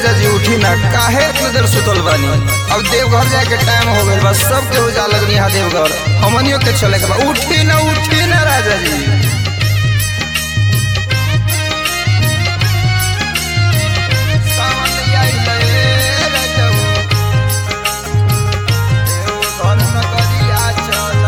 राजा जी उठी ना काहे इतना देर सुतल बानी अब देवघर जाए के टाइम हो गइल बा सब के उजा लगनी हा देवघर हमनियो के चले के बा उठी ना उठी ना राजा जी सावन आइल रे राजाऊ। देवघर नगरिया चल।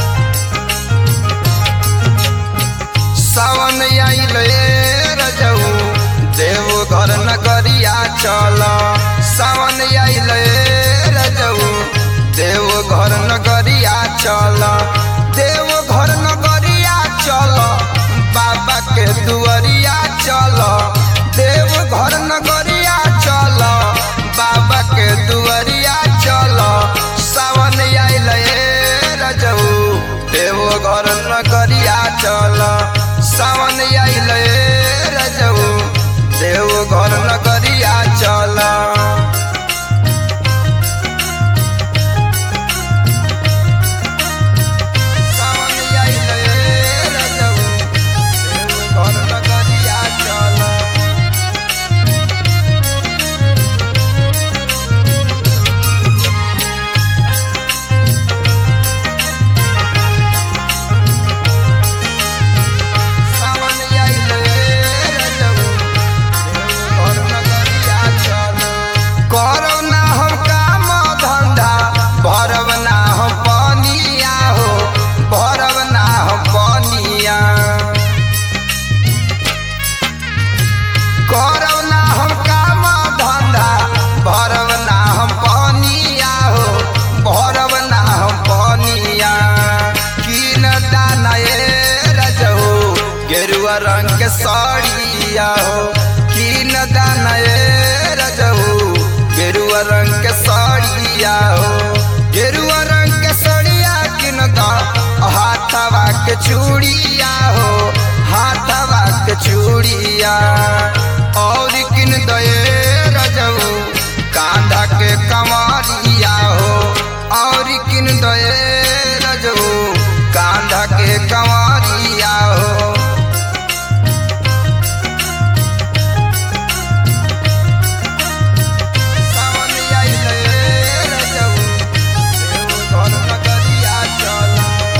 सावन आइल रे रजऊ देवघर नगरिया चल सावन आइल रे रजऊ देवघर नगरिया चल देवघर नगरिया चल बाबा के दुआरिया चल देवघर नगरिया चल बाबा के दुआरिया चल सावन आइल रे रजऊ देवघर नगरिया चल सावन आइल रे रजऊ देवघर नगरिया चल सावन आइल रे रजऊ देवघर नगरिया चल सावन आइल रे रजऊ देवघर नगरिया चल करब ना हम काम धंधा भरब ना हम पनिया हो भरब ना हम पनिया करब ना हम काम धंधा भरब ना हम पनिया हो भरब ना हम पनिया किन दाना ए रजहो गेरुआ रंग के साड़िया हो किन दाना ए रजहो गेरुआ रंग के साड़िया हो गेरुआ रंग के साड़िया किन दा हाथवा के चूड़िया हो हाथवा के चूड़िया और किन दए रजऊ कांधा के कमारिया हो और किन दए रजऊ कांधा के कमारिया हो सावन आइल रे रजऊ देवघर नगरिया चल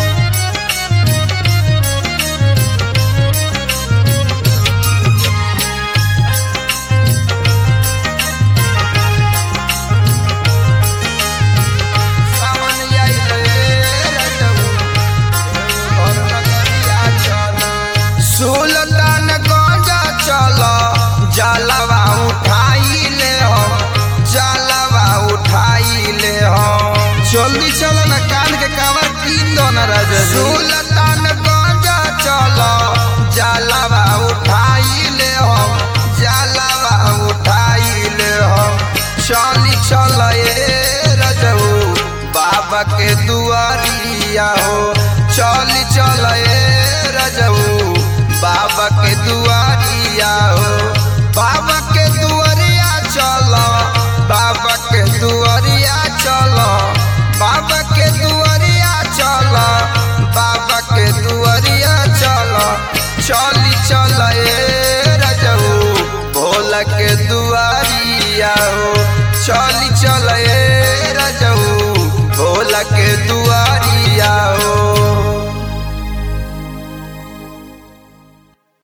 सावन आइल रे रजऊ देवघर नगरिया चल सुल्तान गंजा चल जलवा उठाई ले हम जलवा उठाई ले हम जल्दी चल ना कान के कावर कीन दो ना राजा सुल्तान गंजा चल जलवा उठाई ले हम जलवा उठाई ले हम चली चल ए रजऊ बाबा के दुआरिया हो चली चल ए रजऊ बाबा के दुआरिया हो बाबा के दुआरिया चल बाबा के दुआरिया चल बाबा के दुआ